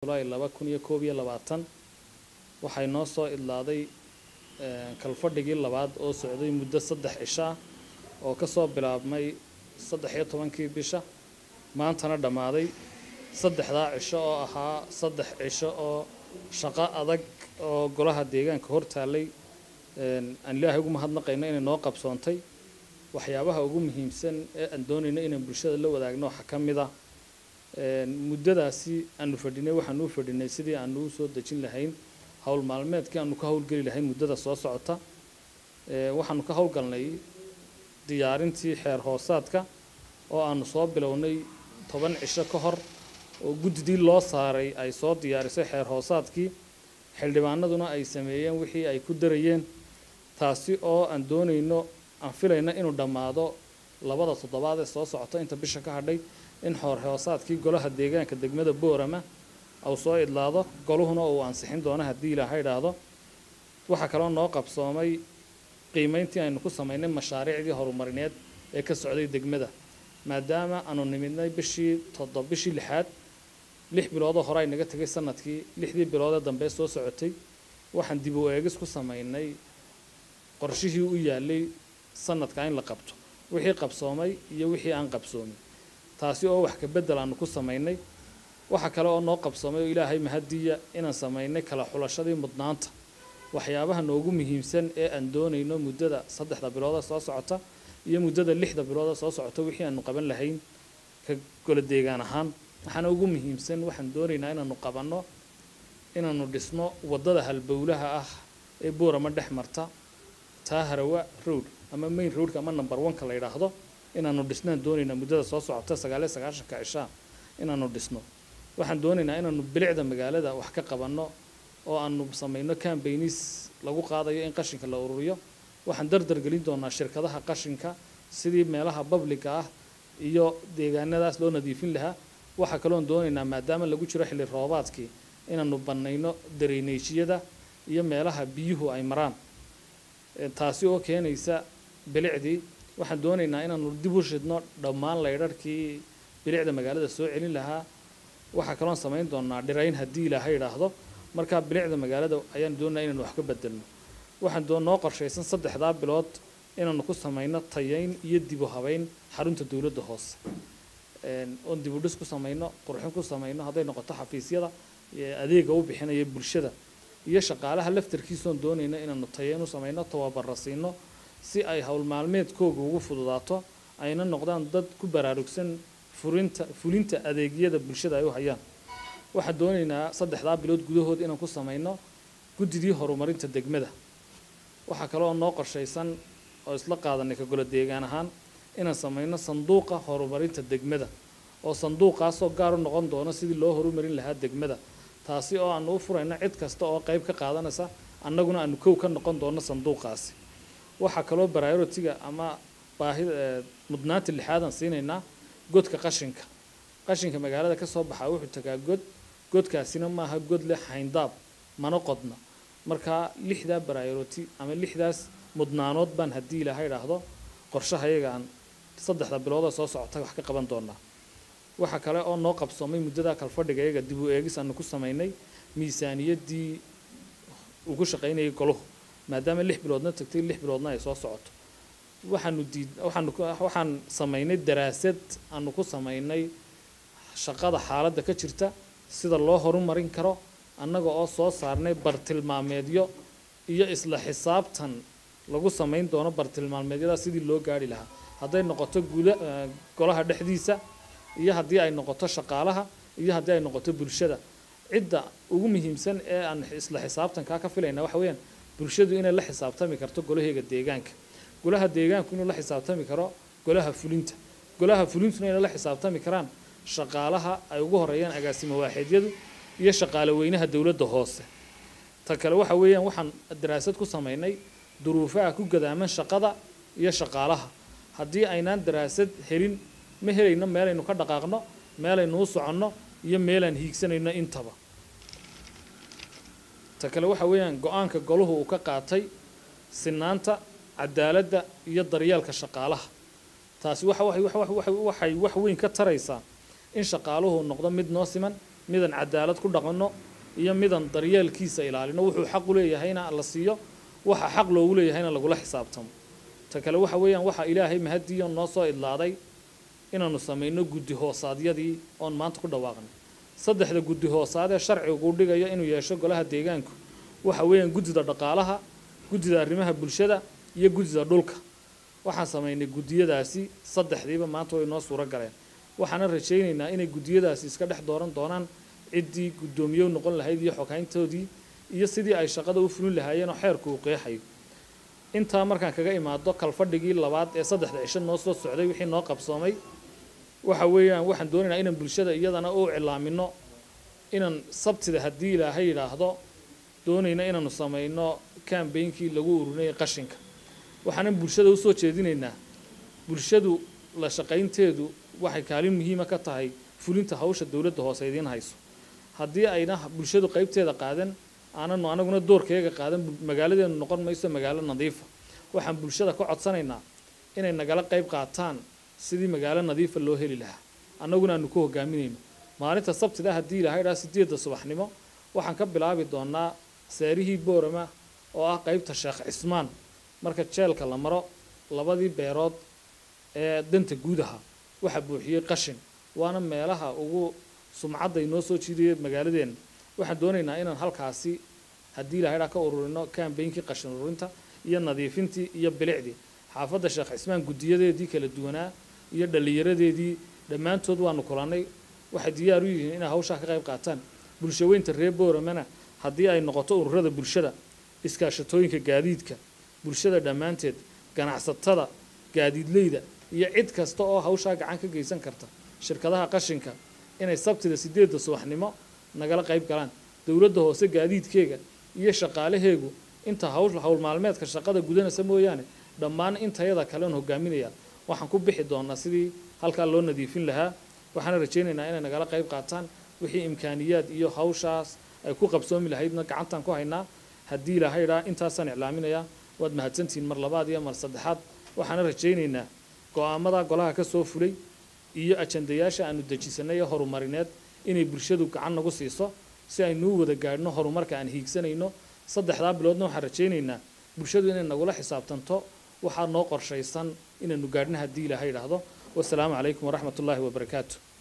julaay laba kun iyo koob iyo labaatan waxay noo soo idlaaday kalfadhigii labaad oo socday muddo saddex cisho ah oo ka soo bilaabmay saddex iyo tobankii bisha maantana dhammaaday saddexdaa cisho oo ahaa saddex cisho oo shaqo adag oo golaha deegaanka hor taallay aan ilaahay ugu mahadnaqayno inay noo qabsoontay waxyaabaha ugu muhiimsan ee aan doonayno inaan bulshada la wadaagno waxaa ka mid ah muddadaasi aanu fadhinay waxaanu u fadhinay sidii aanu u soo dejin lahayn howl maalmeedkii aanu ka howlgeli lahayn muddada soo socota waxaanu ka howlgalnay diyaarintii xeer hoosaadka oo aanu soo bilownay toban cisho ka hor oo guddidii loo saaray ay soo diyaarisay xeer hoosaadkii xildhibaanaduna ay sameeyeen wixii ay ku darayeen taasi oo aan doonayno aan filayna inuu dhammaado labada toddobaad ee soo socota inta bisha ka hadhay in xoor hoosaadkii golaha deegaanka degmada boorama uu soo idlaado goluhuna uu ansixin doono haddii ilaaha idhaahdo waxaa kaloo noo qabsoomay qiimeyntii aynu ku samaynay mashaariicdii horumarineed ee ka socday degmada maadaama aanu nimidnay bishii toddob bishii lixaad lix biloodoo hore ay naga tegay sanadkii lixdii biloodee dambe soo socotay waxaan dib u eegis ku samaynay qorshihii u yaalay sanadka in la qabto wixii qabsoomay iyo wixii aan qabsoomin taasi oo wax ka beddel aanu ku samaynay waxaa kale oo noo qabsoomay oo ilaahay mahadiya inaan samaynay kala xulashadii mudnaanta waxyaabaha noogu muhiimsan ee aan doonayno muddada saddexda bilooda soo socota iyo muddada lixda bilooda soo socota wixii aanu qaban lahayn ka golo deegaan ahaan waxaana ugu muhiimsan waxaan doonaynaa inaanu qabanno inaanu dhisno waddada halbowlaha ah ee boorama dhex marta taa harawa road ama main roadka ama number one-ka la yidhaahdo inaanu dhisnaan doonaynaa muddada soo socota sagaaliyo sagaashanka cishaa inaanu dhisno waxaan doonaynaa inaanu bilicda magaalada wax ka qabanno oo aanu samayno cambaynis lagu qaadayo in qashinka la ururiyo waxaan dardar gelin doonaa shirkadaha qashinka sidii meelaha babliga ah iyo deegaanadaas loo nadiifin lahaa waxaa kaloon doonaynaa maadaama lagu jiro xilli roobaadkii inaanu bannayno dareyneyshyada iyo meelaha biyuhu ay maraan taasi oo keenaysa bilicdii waxaan doonaynaa inaanu dib u shidno dhammaan laydharhkii bilicda magaalada soo celin lahaa waxaa kaloon samayn doonaa dhirayn haddii ilaaha idhaahdo markaa bilicda magaalada ayaan doonaa inaynu wax ka bedelno waxaan doo noo qorshaysan saddexdaa bilood inaanu ku samayno tayayn iyo dibu habayn xarunta dowladda hoose oon dibu dhis ku samayno qurxin ku samayno hadday noqoto xafiisyada adeega u bixinaya bulshada iyo shaqaalaha laftarkiisoon doonayno inaanu tayayn u samayno tababara siino si ay howl maalmeedkooga ugu fududaato ayna noqdaan dad ku baraarugsan furinta fulinta adeegyada bulshada ay u hayaan waxaan doonaynaa saddexdaa bilood gudahood inaan ku samayno guddidii horumarinta degmada waxaa kale oo noo qorshaysan oo isla qaadanay ka golo deegaan ahaan inaan samayno sanduuqa horumarinta degmada oo sanduuqaasoo gaar u noqon doono sidii loo horumarin lahaa degmada taasi oo aanu u furayno cid kasta oo qayb ka qaadanaysa annaguna aanu kow ka noqon doono sanduuqaasi waxaa kaloo baraarotiga ama baahida mudnaanta lixaadaan siinaynaa godka qashinka qashinka magaalada ka soo baxaa wuxuu tagaa god godkaasina maaha god leh hayndaab mana qodna markaa lixdaa baraaroti ama lixdaas mudnaanood baan haddii ilaaha idhaahdo qorshahayaga aan saddexda biloodoo soo socota wax ka qaban doonaa waxaa kale oo noo qabsoomay muddadaa kalfadhiga iyaga dib u eegis aanu ku samaynay miisaaniyaddii ugu shaqaynayay goluhu maadaama lix biloodna tagtay lix biloodna ay soo socoto waxaanu diid waxaanu waxaan samaynay daraasad aanu ku samaynay shaqada xaaladda ka jirta sida loo horumarin karo annaga oo soo saarnay bartilmaameedyo iyo isla xisaabtan lagu samayn doono bartilmaameedyada sidii loo gaari lahaa hadday noqoto guda golaha dhexdiisa iyo haddii ay noqoto shaqaalaha iyo haddii ay noqoto bulshada cidda ugu muhiimsan ee aan isla xisaabtankaa ka filayna waxa weeyaan bulshadu inay la xisaabtami karto golaheega deegaanka golaha deegaanku inuu la xisaabtami karo golaha fulinta golaha fulintuna inay la xisaabtami karaan shaqaalaha ay ugu horeeyaan agaasimo waaxidyadu iyo shaqaale weynaha dowladda hoose ta kale waxa weeyaan waxaan daraasad ku samaynay duruufaha ku gadaaman shaqada iyo shaqaalaha haddii aynaan daraasad helin ma helayno meelaynu ka dhaqaaqno meelaynu u soconno iyo meelaan hiigsanayno intaba ta kale waxa weeyaan go-aanka goluhu uu ka qaatay sinaanta cadaaladda iyo daryeelka shaqaalaha taasi waxa waxay wax wax waxay wax weyn ka taraysaa in shaqaaluhu noqdo mid noo siman midan cadaalad ku dhaqanno iyo midan daryeelkiisa ilaalino wuxuu xaq u leeyahayna la siiyo waxa xaq loogu leeyahayna lagula xisaabtamo ta kale waxa weeyaan waxa ilaahay mahadiyo noo soo idlaaday inaanu samayno guddi hoosaadyadii oon maanta ku dhawaaqnay saddexda guddi hoosaad ee sharcigu dhigayo inuu yeesho golaha deegaanku waxa weeyaan guddida dhaqaalaha guddida arrimaha bulshada iyo guddida dhulka waxaan samaynay guddiyadaasi saddexdiiba maanta way noo suuro galeen waxaana rajaynaynaa inay guddiyadaasi iska dhex dooran doonaan ciddii guddoomiye noqon lahayd iyo xogayntoodii iyo sidii ay shaqada u fulin lahaayeen oo xeerku uu qeexayo intaa markaan kaga imaado kalfadhigii labaad ee saddexda cisho noo soo socday wixii noo qabsoomay waxa weeyaan waxaan doonaynaa inaan bulshada iyadana u cilaamino inaan sabtida haddii ilaahay yidhaahdo doonayna inaanu samayno kambeynkii lagu ururinayay qashinka waxaanan bulshada usoo jeedinaynaa bulshadu la shaqaynteedu waxay kaalin muhiima ka tahay fulinta hawsha dowladda hoose idiin hayso haddii ayna bulshadu qaybteeda qaadan aananu anaguna doorkeega qaadan magaaladeenu noqon mayso magaalo nadiifa waxaan bulshada ka codsanaynaa inay nagala qayb qaataan sidii magaalo nadiifa loo heli lahaa annaguna aanu ku hogaaminayno maalinta sabtida haddii ilaahay dhaa sideedda subaxnimo waxaan ka bilaabi doonaa seerihii boorama oo ah qaybta sheekh cismaan marka jeelka la maro labadii beerood ee danta guud ahaa waxaa buuxiyey qashin waana meelaha ugu sumcadda inoo soo jiidaya magaaladeenna waxaan doonaynaa inaan halkaasi haddii ilahay dhaa ka ururino kambeynkii qashin ururinta iyo nadiifintii iyo bilicdii xaafadda sheekh cismaan guddiyadeedii kala duwanaa iyo dhallinyaradeedii dhammaantood waanu kulannay waxay diyaar u yihiin inay hawshaa ka qayb qaataan bulshaweynta reer booramana haddii ay noqoto ururada bulshada iskaashatooyinka gaadiidka bulshada dhammaanteed ganacsatada gaadiidleyda iyo cid kasta oo hawshaa gacan ka geysan karta shirkadaha qashinka inay sabtida sideedda subaxnimo nagala qayb galaan dowladda hoose gaadiidkeega iyo shaqaalaheegu inta hawl hawl maalmeedka shaqada gudanaysa mooyaane dhammaan intayada kaleon hogaaminaya waxaan ku bixi doonaa sidii halkaa loo nadiifin lahaa waxaana rajaynaynaa inay nagala qayb qaataan wixii imkaaniyaad iyo hawshaas ay ku qabsoomi lahaydna gacantaan ku haynaa haddii ilaahay dhaa intaasaan iclaaminayaa waad mahadsantihiin mar labaad iyo mar saddexaad waxaana rajaynaynaa go-aamada golaha ka soo fulay iyo ajandayaasha aanu dejisanay ee horumarineed inay bulshadu gacan nagu siiso si aynuu wada gaadhno horumarka aan hiigsanayno saddexdaa biloodna waxaan rajaynaynaa bulshadu inay nagula xisaabtanto waxaa noo qorshaysan inaynu gaadhno haddii ilaahay idhaahdo wasalaamu calaykum waraxmat ullaahi wabarakaatu